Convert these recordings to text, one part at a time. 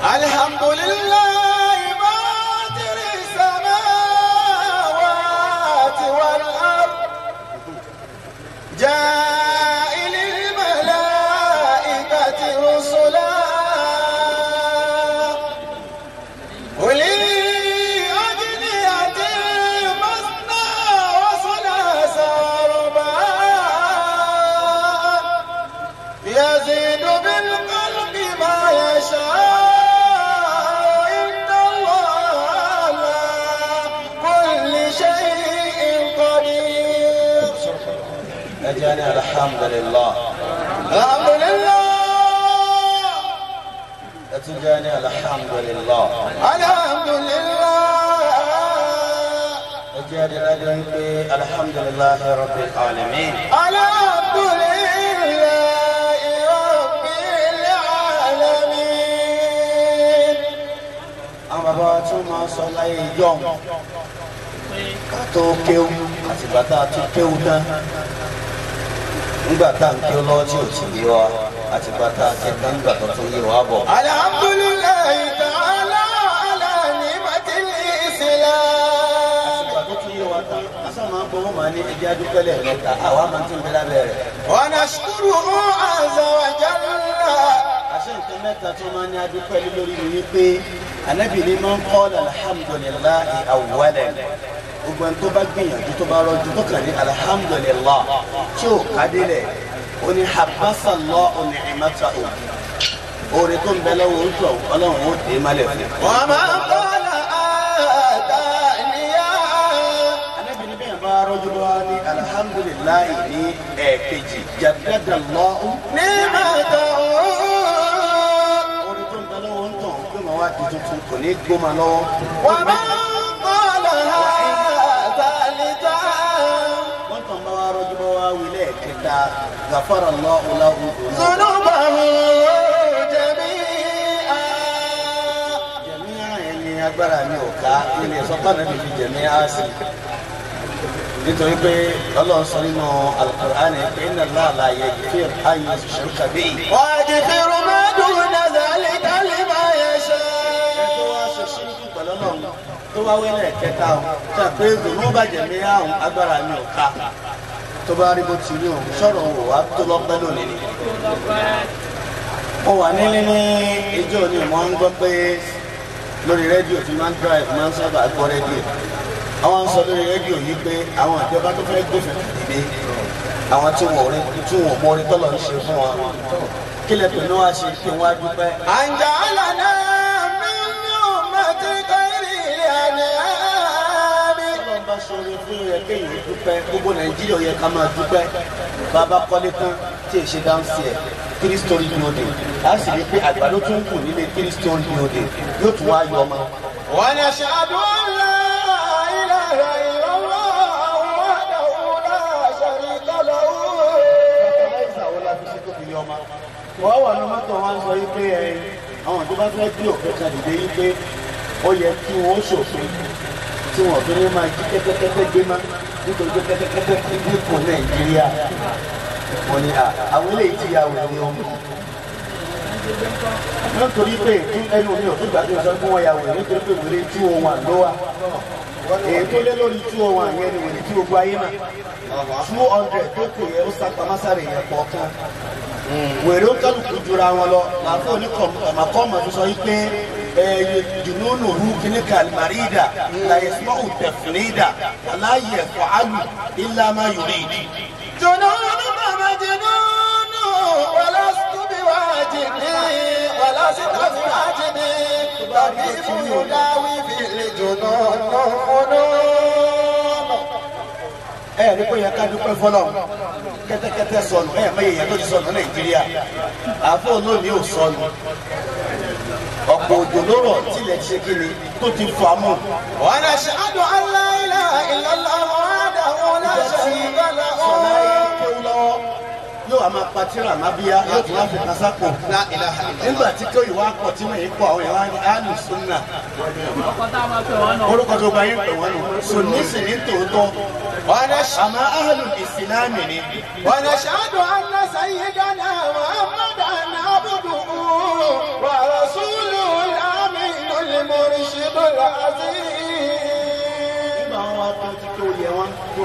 الحمد لله فاطر السماوات والأرض جائل الملائكة رسلا أولي أجنحة مثنى وثلاث ورباع يزيد بالقلب ما يشاء إن الله على كل شيء قدير أجاني الحمد لله الحمد لله أتجاني الحمد لله الحمد لله أجاني لدنك الحمد لله رب العالمين الحمد لله رب العالمين àwọn bàbá wa tún máa sọ láyé ìjọ ká tó kéwú àtìgbà tá a tún kéwú tán nígbà tá à ń kéwú lọ́wọ́ tí ò ti yé wa àtìgbà tá a ké tán nígbà tó tún yé wa bọ̀. الحمد لله تعالى على نعمة الإسلام àtìgbà tó tún yé wa tán asá máa ń gbowó máa ní ẹjẹ́ adúpẹ́lẹ̀ mẹ́ta àwa máa ti ń bẹ lábẹ́ rẹ̀. ونشكره عز وجل àṣẹ nǹkan mẹ́ta tó máa ní adúpẹ́ lé lórí mi wípé anábì ní máa ń kọ́ alhamdulilayi awwalan gbogbo ẹni tó bá gbìyànjú tó bá rọjú tó kàn ní alhamdulillah tí ò kádìlẹ̀ ó ní habasallah ní ìmọ̀ta o oore tó ń bẹ lọ́wọ́ ojú ọlọ́run ó dé malẹ̀ fún un. وما قال آتانيا anábì ní bẹ́ẹ̀ bá rọjú lọ́wọ́ ní alhamdulilayi ní ẹ̀ẹ̀kejì jaddadallahu نعمته oore tó ń bẹ lọ́wọ́ ń tàn pé màá wá di tuntun kò ní gbóma lọ́wọ́. وما قالها ثالثا wọ́n tàn bá wa rọ́jú bá wa wí lẹ́ẹ̀kẹta gàfàrà lọ́wọ́ láwùjọ náà. ذنوبه جميعا jẹ̀míà yẹn ni agbára mi ò ká ilé sọ́kà náà lè fi jẹ̀míà sí. nítorí pé ọlọ́run sọ nínú alukur'ani pé iná láàlá yẹ kí ayé ṣe kàbí. ويغفر ما دون ذلك لمن ẹ يشاء tó wá ṣe ṣíríkù pẹ̀lú ọlọ́run tó wá wí lẹ́ẹ̀kẹta o ṣe pé zòló bá jẹ̀míà òun agbára mi ò ká tó bá rí bó ti rí òun sọ̀rọ̀ òun wá tó lọ́pẹ́ lónìí ni. mo wà nílé ní ijó ni mo ń gbọ́ pé lórí rédíò tí máa ń drive máa ń sábà gbọ́ rédíò àwọn ń sọ lórí rédíò yìí pé àwọn ìjọba tó fẹ́ gbófin dìde àwọn tí wọn ò rí tí wọn ò mọ orí tọ́lọ̀ ń ṣe fún wọn kí lè pè ní wá ṣe kí wọ́n á dúpẹ́. أن جعلنا من أمة خير الأنام Ọlọ́run bá ṣoore fún yẹ kéèyàn dúpẹ́ gbogbo Nàìjíríà yẹ ká máa dúpẹ́ bàbá kọ́lé tán tí èṣe dáńsì ẹ̀ three story building a sì rí i pé àgbàdo tún kù nílé three story building yóò tún wá yọ ọmọ. ونشهد أن لا إله إلا الله وحده لا شريك له fertilizer wo la fi ṣe tó fi yọ ọmọ. wọ́n wà ní mọ́tò wọn sọ yí pé ẹ àwọn tó bá fẹ́ gbé òfin kan dìde yí pé ó yẹ kí wọ́n ṣòfin tí wọ́n fi ní máa jí kẹ́tẹ́kẹ́tẹ́ gbé má nítorí pé kẹ́tẹ́kẹ́tẹ́ ti dínkù Nàìjíríà. wọ́n ní à àwọn eléyìí ti ya wèrè ọmọ. nítorí pé ẹnu mi ò tó gbàgbé sọ fún wọn ya wèrè nítorí pé wèrè tí wọn wà ló wà. èyí tó lé lórí tí wọn wà yẹn ni wèrè tí gbogbo ayé náà two hundred tó kù yẹ ó sàpamásárì yẹn kọ̀ọ̀kan wèrè ó kálukú jura wọn lọ màá fún oníkọ̀ọ̀mọ̀ tó sọ yìí pé ẹyẹ dùnúnù hu kíní kàlmarida láyé sọ́ọ̀ tẹ̀fúnida aláyẹ fọ́álù ìlànà yorùbá. جنونك مجنون ولست بواجد ولست بواجد طبيب يداوي في الجنون فنون ẹ ẹ ní kó yẹ ká dúpẹ́ fọlọ́ kẹ́tẹ́kẹ́tẹ́ sọnù ẹ mọ èèyàn tó ti sọnù nàìjíríà àfọ olóòní ò sọnù ọ̀pọ̀ òjò ló rọ̀ tilẹ̀ ṣe kí ni tó ti fà mọ́. ونشهد أن لا إله إلا الله وحده لا شريك له sọlá yìí kéwú lọ́wọ́ yóò wá máa patira máa bíyá yóò tún wá fi kan sápò. لا إله إلا الله nígbà tí kéwì wá pọ̀ tí wọ́n yìí pọ̀ àwọn yẹn wá ní alu sunna orúkọ tó gba yín pè wọ́n nù sunni sì ní tòótọ́ ونشهد àmọ́ ahlul ìsìlámì ni ونشهد أن سيدنا محمدا عبده ورسوله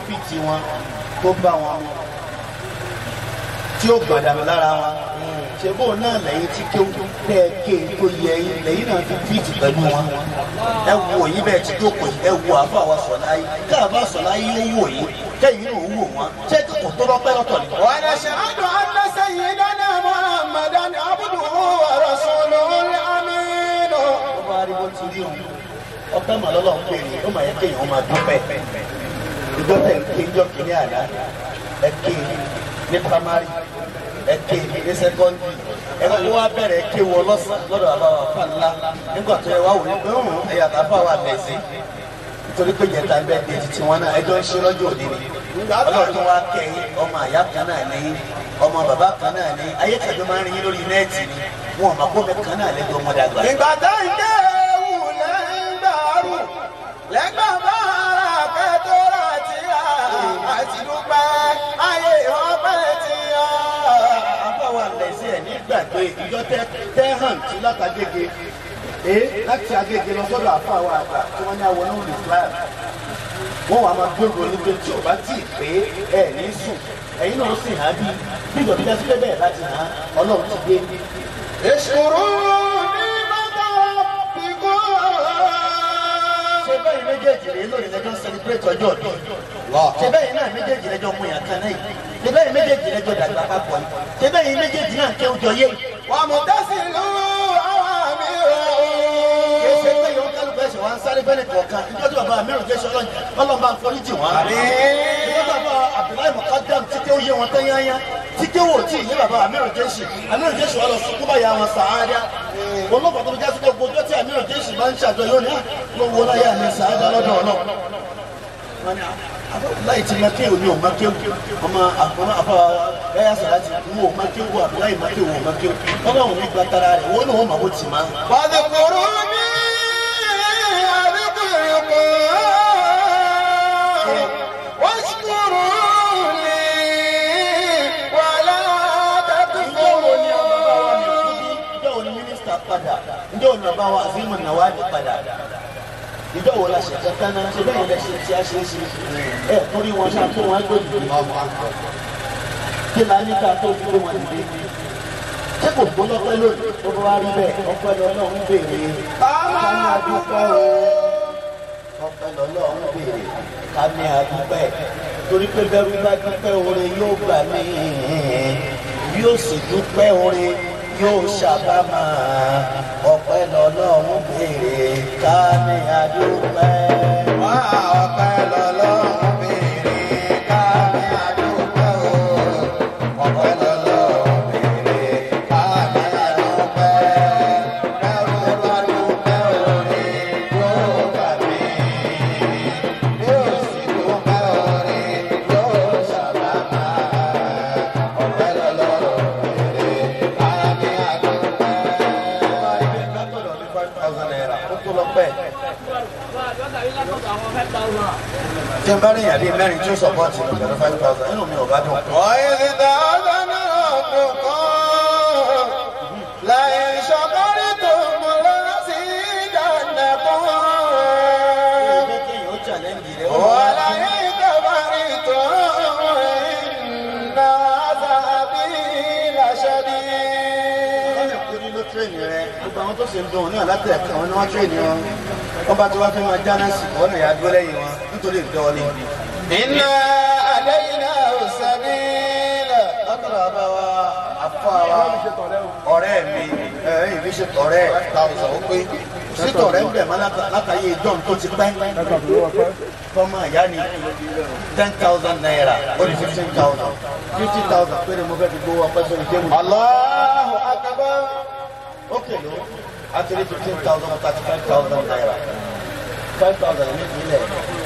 fìtì wọn tó bá wọn mu tí ó gbàdánù lára wọn ṣe bó náà lẹ́yìn tí kí ó tẹ́ ké tó yẹ yín lẹ́yìn náà fi fìtì pẹ̀lú wọn ẹ wo yín bẹ́ẹ̀ tí jókòó yìí ẹ wo àbá wa sọ̀lá yìí káàbá sọ̀lá yìí ó wò yín kẹ́yìn náà ó wò wọn ṣé kò tó lọ́pẹ́ lọ́tọ̀ ni. ونشهد أن سيدنا محمدا عبده ورسوله الأمين ó bá rí bó ti rí òun ọpẹ́ màá lọ́lọ́ ń pè ní ó máa yẹ kéèyàn máa dúpẹ́ ìjọ tẹ̀ ń ké ìjọ kìíní àná ẹ ké ní primary ẹ ké ní secondary ẹ kó wá bẹ̀rẹ̀ ké wọ lọ́sàn lọ́dọ̀ àbáwá fà ńlá nígbà tó yẹ wá wò ní pé ń ẹ̀yà tàbá wà bẹ̀ sí nítorí pé jẹta bẹ́ẹ̀ di titi wọn náà ẹjọ́ ń ṣe lọ́jọ́ òde ni ọlọ́run tó wá kẹ́yìn ọmọ àyà kan náà ní ọmọ bàbá kan náà ní ayé kàjọ máa ń rin yín lórí nẹ́ẹ̀tì ni wọn ò máa kó mi kan náà lẹ́jọ́ ọmọdé àgbà. ìgbà tó ń dé ewu lẹ́ńdàrú lẹ́gbà bá ara kẹ́tọ́rà tí a àti dúpẹ́ ayé ọpẹ́ tí a. àbáwá lẹ́sẹ̀ ẹ̀ nígbàgbé ìjọ tẹ́ tẹ́ hàn tí látàgége ee láti agége lọ sọ́dọ̀ àfáwá àgbà tí wọ́n ní àwọn náà lè fúláì wọ́n wàá máa gbé ronú pé tí o bá tì í pé ẹ ní sùn ẹ̀yin náà sì hàn bí bí ìjọba ìjà sílẹ̀ bẹ́ẹ̀ láti hàn ọlọ́run ti gbé ìṣòro ní bàtà bíkọ́. ṣe bẹ́ẹ̀ méjèèjì rèé lónìí lẹ́jọ́ ń sẹlẹ̀bírẹ̀tì ọjọ́ ọdún ṣe bẹ́ẹ̀ náà méjèèjì lẹ́jọ́ mú yàn kan náà yìí ṣe bẹ́ẹ̀ méjèèjì lẹ́jọ́ dàgbà papọ̀ yìí ṣe bẹ́ẹ̀ méjèèjì náà kẹ́ ọjọ́ yé yìí. wà á mú tẹ́sí lù àwọn àmì kì í ṣe rẹ̀ pé yòó kálukú ẹ̀sìn wa ń sáré fẹ́lẹ̀ kọ̀ọ̀kan nígbà tí bàbá mẹ́rin jẹ́ sọ́lọ́ ọlọ́run bá ń forí jì wọ́n. nígbà tí bàbá Abdullahi Mukadam títí ó yé wọn tán yányá títí wò tí ìyé bàbá mẹ́rin jẹ́ sì mẹ́rin jẹ́ sì wọ́n lọ sùkú báyà wọn sàádá. olóògbé tó fi jásí pé gbogbo tí mẹ́rin jẹ́ sì máa ń ṣàjọyọ̀ ní ló wo láyà ní sàádá lọ́dọ̀ ọlọ́run. láì ti máa kéwòn ní òun máa kéwòn ọmọ àfọwọ́ àfọwọ́ ẹ̀yà sọ̀rọ̀ àti ìwọ òun máa kéwòn Abdullahi máa kéwòn òun máa kéwòn ọlọ́run ní gbàtara rẹ̀ wọ́n náà wọ́n máa bó ti máa. واذكروني أذكركم واشكروا لي ولا Ǹjẹ́ wo ni ọba bá wa mi تكفرون kú bí? Ǹjẹ́ wo ni mínísítà padà? Ǹjẹ́ wo ni ọba wa Azimu Nawadi padà? Ǹjẹ́ wo la ṣe kankan náà? Ṣé bẹ́ẹ̀ lẹ ṣe tí a ṣe é ṣe? Ẹ torí wọn ṣáà tó wọn gbé dìde. Kí la ní ká tó gbé wọn dìde? Ṣé kò gbó lọ́pẹ́ lónìí? Ó bá wá rí bẹ́ẹ̀, ọpẹ́ lọ́lọ́ ń béèrè. Ká ní adúpẹ́ o. Ọpẹ́ lọ́lọ́ ń béèrè. Ká ní adúpẹ́. Torí pé bẹ́rù bá dúpẹ́ oore yóò gbà mí yóò sì dúpẹ́ orin yóò ṣàbámà ọpẹ́ lọ́lọ́run béèrè ká ní adúpẹ́. wá ọpẹ́ lọ́lọ́run béèrè ká ní adúpẹ́ o ọpẹ́ lọ́lọ́run béèrè ká ní adúpẹ́ ẹrú bá dúpẹ́ òní yóò gbà mí yóò sì dúpẹ́ òní yóò ṣàbámà ọpẹ́ lọ́lọ́run béèrè ká ní adúpẹ́. ó tó lọ pẹ́. tí n bá rí ìyàdí mẹ́rin tí ó sọ̀pọ̀tì ní pẹ̀lú five thousand nínú mi ò bá dùn. وإذ تأذن ربكم لئن شكرتم لأزيدنكم Ẹgbẹ́ kí èèyàn ó challenge rẹ̀ ó máa ولئن كفرتم إن عذابي لشديد wọ́n lè kúrí ló tírèènì rẹ̀ gbogbo àwọn tó ṣe ń dùn náà látẹ̀ẹ̀kan wọn ni wọ́n tírèènì wọn wọ́n bá ti wá fẹ́ máa jáná sí wọ́n náà yà á dúró lẹ́yìn wọn nítorí ìdánwò ní. إن علينا السبيل látọ̀rọ̀ àbá wa afọ àwa ọ̀rẹ́ mi ẹ̀yìn mi ṣe tọ̀rẹ́ tàùsàn ó pé sí tọ̀rẹ́ ń bẹ̀ mọ́ láta- látàyè ìjọ́un tó ti pẹ́ fọmọ ìyá ni ten thousand naira ó ní fifteen thousand fifty thousand péré mo fẹ́ fi gbowó ọpẹ́ sórí géèmù. الله أكبر ó kèlò àtúndì fifteen thousand thirty five thousand naira five thousand ní ìpínlẹ̀.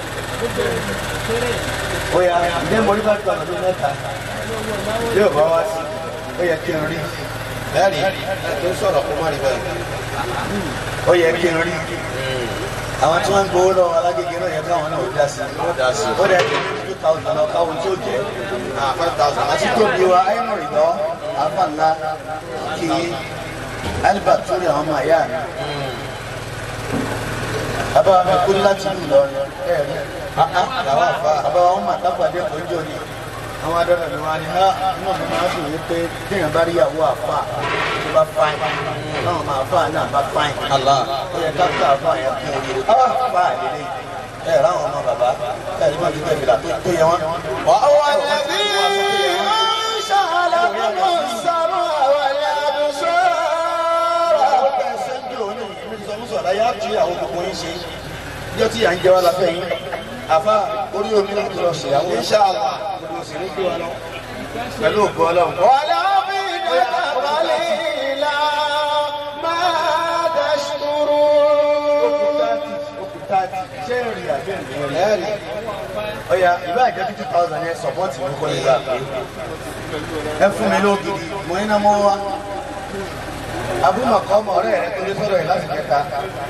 ó yà ǹjẹ́ mo rí five thousand ní mẹ́ta yóò bá wá sí ó yẹ kí n rí ẹ̀rí tó sọ̀rọ̀ kó má rí bẹ́ẹ̀. ó yẹ kí n rí àwọn tí wọ́n ń gbowó lọ́wọ́ alágége náà yẹ káwọn náà ó dá sí ó dá sí ó dẹ̀ kí two thousand lọ káwọn tí ó jẹ́ ah five thousand àti tóbi wa ayélujára ìdọ́ afáńlá kí albert tó rí àwọn ọmọ àyà mi bàbá mi kú láti ìlú Ìlọrin ẹ rí làwọn àfa àbá wọn mà tápàdé kò ń jò ní àwọn adọ́dọ̀ ni wọn ni ha inú mi máa dùn yí pé téèyàn bá rí ìyàwó àfa tó bá fáìn náà máa fà náà bá fáìn Allah. ó yẹ káfíńtà àfa yẹn kún orí àfa àlélẹ́ ẹ ráwọn ọmọ bàbá ẹ ní wọn ti tẹ̀lé tó yẹ wọn. وهو الذي أنشأ لكم السماء والأبصار àwọn bẹ́ẹ̀ sẹ́ńdì òní mi sọ mú sọ̀rọ̀ ayé àti àwọn gbogbo yín ṣe yóò tí à ń jẹ wá láfẹ́ yín àfa orí omi láti lọ ṣèyàwó Inshallah. gbogbo sì ní gbé wa lọ pẹ̀lú ògbó ọlọ́run. ولو بدك قليلا ما تشكرون ọ̀ya ìbá ìjẹ́ fifty thousand yẹn sọ̀pọ́tì mi kọ́ nígbà pé ẹ fún mi lógidi mo ní náà mọ́ wá abúmọ̀kọ́ ọmọ ọ̀rẹ́ rẹ tó lé sọ̀rọ̀ yìí láti kẹta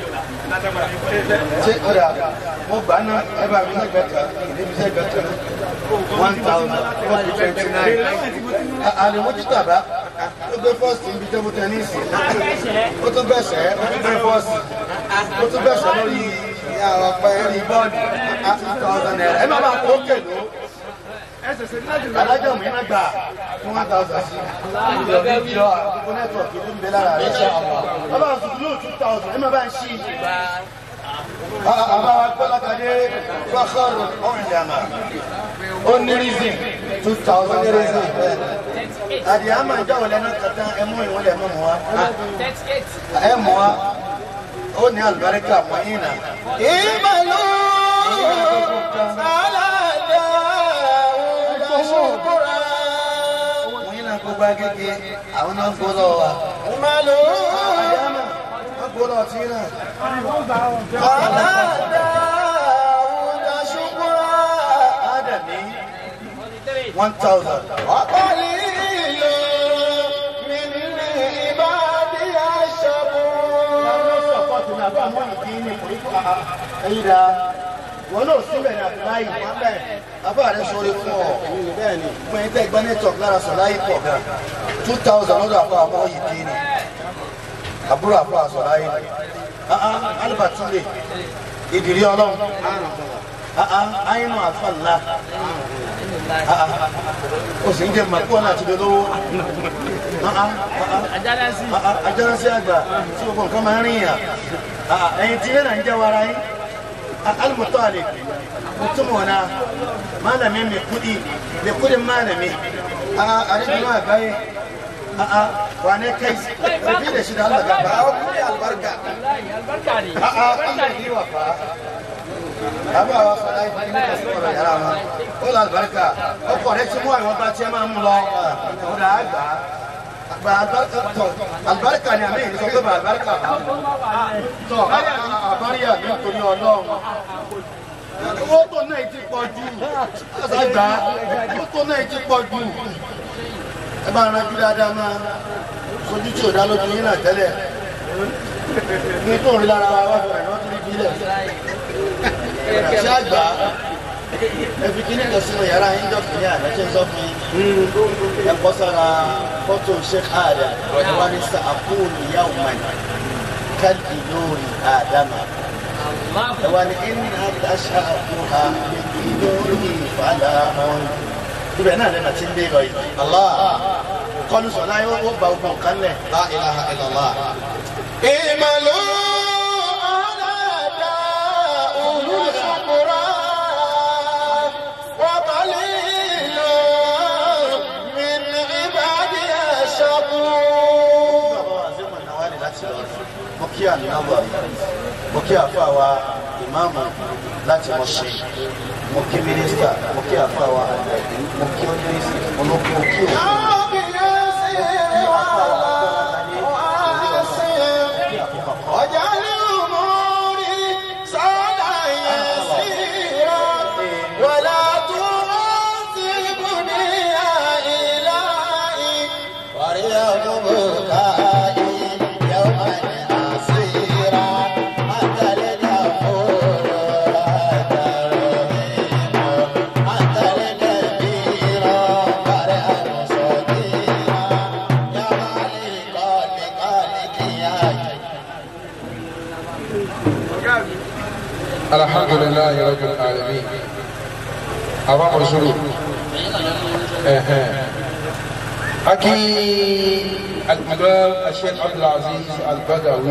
ṣé ọ̀dà mo gbà ná ẹ bá mi sẹ́gbẹ̀ẹ́ kan ìdíbi sẹ́gbẹ̀ẹ́ kan one thousand four hundred twenty nine àlèmójú tàbá ó gbé fọ́ọ̀sì níbi tẹ́bù tẹ́nísì ó tún bẹ̀sẹ̀ ó tún gbé fọ́ọ̀sì ó tún bẹ̀sẹ̀ lórí àwọn pẹ́ẹ́rì bọ́ọ̀dù two thousand naira ẹ má bàa kó kèlò alájọ mi má gbà fún one thousand sí ìjọ ní ìjọ àkókò nẹ́tíwọ̀kì ló ń bẹ lára rẹ̀ bàbá àtúntò two thousand ẹ má bá ń ṣí àbá wa gbọ́lákadé fọ́kọ̀rọ̀ ọ̀rìndàmà ó ní reason two thousand naira àdìyà máa ń jáwọ́ lẹ́nu kàtà ẹ mú ìwọlẹ̀ mọ́ mọ́ wa ẹ mọ́ wa ó ní àlùbáríkà mọ́ yín náà. اعملوا على داود شكرا mo yín náà gbogbo agége àwọn náà ń gbó lọ́wọ́ wa. اعملوا àyàmà wọ́n gbó lọ́wọ́ tí náà. على داود شكرا Ádàmí one thousand. وقليل من عبادي الشكور ẹyin da wọn náà síbẹ̀ ní àbúláyì wọn bẹ́ẹ̀ bàbá rẹ sọ̀rọ̀ fún ọ bẹ́ẹ̀ ni fún ẹni tẹ́ gbọ́ network lára sọ̀ láyé pọ̀ gan two thousand lọ́dọ̀ àpò àmọ́ yìí dín ní àbúrò àpò àsọ̀ láyé ni alibatule ìdìrí ọlọ́run ayinu àfàlà o sì ń jẹ màkúwọ́n náà ti di olówó ajánásí àgbà tí gbogbo nǹkan máa ń rìn yàn ẹ̀yin tí yẹn náà ń jẹ́ wara yín alimutalib mutumin na malami mai kudi mai kudin malami a arzikin agaye a a wane kai rufi da shi da Allah gaba a kudi albarka a a Allah yi wa fa abawa fara yi kudi da su kọrọ yara ma ó lọ albarka ọkọ rẹ ti mú àwọn bá tiẹ máa mú lọ ó dà á gbà gba albarka tọ albarka ni àmì ìdíkọ pé bá albarka tọ àbáríyà nítorí Ọlọ́run owó tó náà ti pọ̀ jù àgbà owó tó náà ti pọ̀ jù ẹ bá rántí dáadáa máa sojú tí ò dá lójú yín náà tẹ́lẹ̀ ní tó ń rí lára wa wá fún ẹ̀ náà tó rí bílẹ̀ ṣé àgbà ẹ fi kíní kan sínú yàrá yín jọ kìíní àná ṣe ń sọ fún yín ẹ kọ́ sára fọ́tò sheikh adam wà ní sàkóònù yawman kálí lórí àdámà. wani inna tasha'uha biduni falahun ibẹ̀ náà lẹ́nà tí ń dé lọ yìí. Allah kọlu sọ̀lá yóò ó ba ogun kan lẹ̀. La ilaha illallah. اعملوا على داود شكرا وقليل من عبادي الشكور Bàbá wa Zémọ̀ Nawali láti lọ rẹ̀. Mo kí ànábọ̀ mo kí àfàwà ìmáàmù láti mọ̀ ṣe. Mo kí mínísítà, mo kí àfàwà àgbẹ̀bí, mo kí ọ́dúnrísì, mo kí òkú. واجعل اموري سهلا يسيرا ولا تعذبني يا الهي وليوم بكائي يوما عسيرا انت الغفور انت الرحيم انت الكبير برئ الحمد لله رب العالمين أمام رسول أكي الإمام الشيخ عبد العزيز البدوي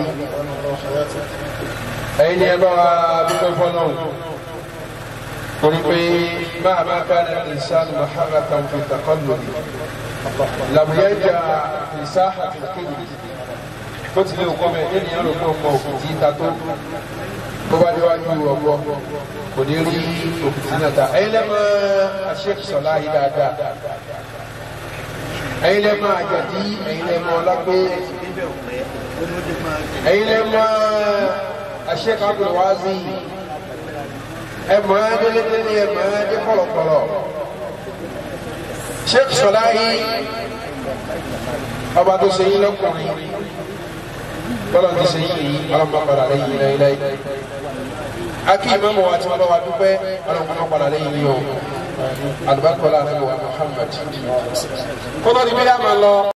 أين يبقى بكفنون قلت مهما كان الإنسان محركا في التقلب لم يرجع في ساحة الكذب bó tilẹ̀ òkú mẹ́ ènìyàn ló kọ́ ọmọ òkùtì ta tó bó bá déwájú ọgbọ́ kò ní rí òkùtì náà ta ẹ̀yin lẹ́mọ̀ Sheikh Sọlá yìí dáadáa ẹ̀yin lẹ́mọ̀ àjọ̀dí ẹ̀yin lẹ́mọ̀ ọlágbé ẹ̀yin lẹ́mọ̀ Sheikh Abdul Wazi ẹ̀mọ̀ adélédélé ẹ̀mọ̀ adé kọ̀lọ̀kọ̀lọ̀ Sheikh Sọlá yìí ọba tó ṣe yín lọ́kùnrin tọ́lọ̀ ti ṣe yìí ọlọ́mọ padà lẹ́yìn lẹ́yìn akí ìmọ̀mọ̀ wa tí wọ́n bá wa dúpẹ́ ọlọ́mọ padà lẹ́yìn yìí o alùbákọ́lá àti Muhammad kó tó di bí dáa máa lọ.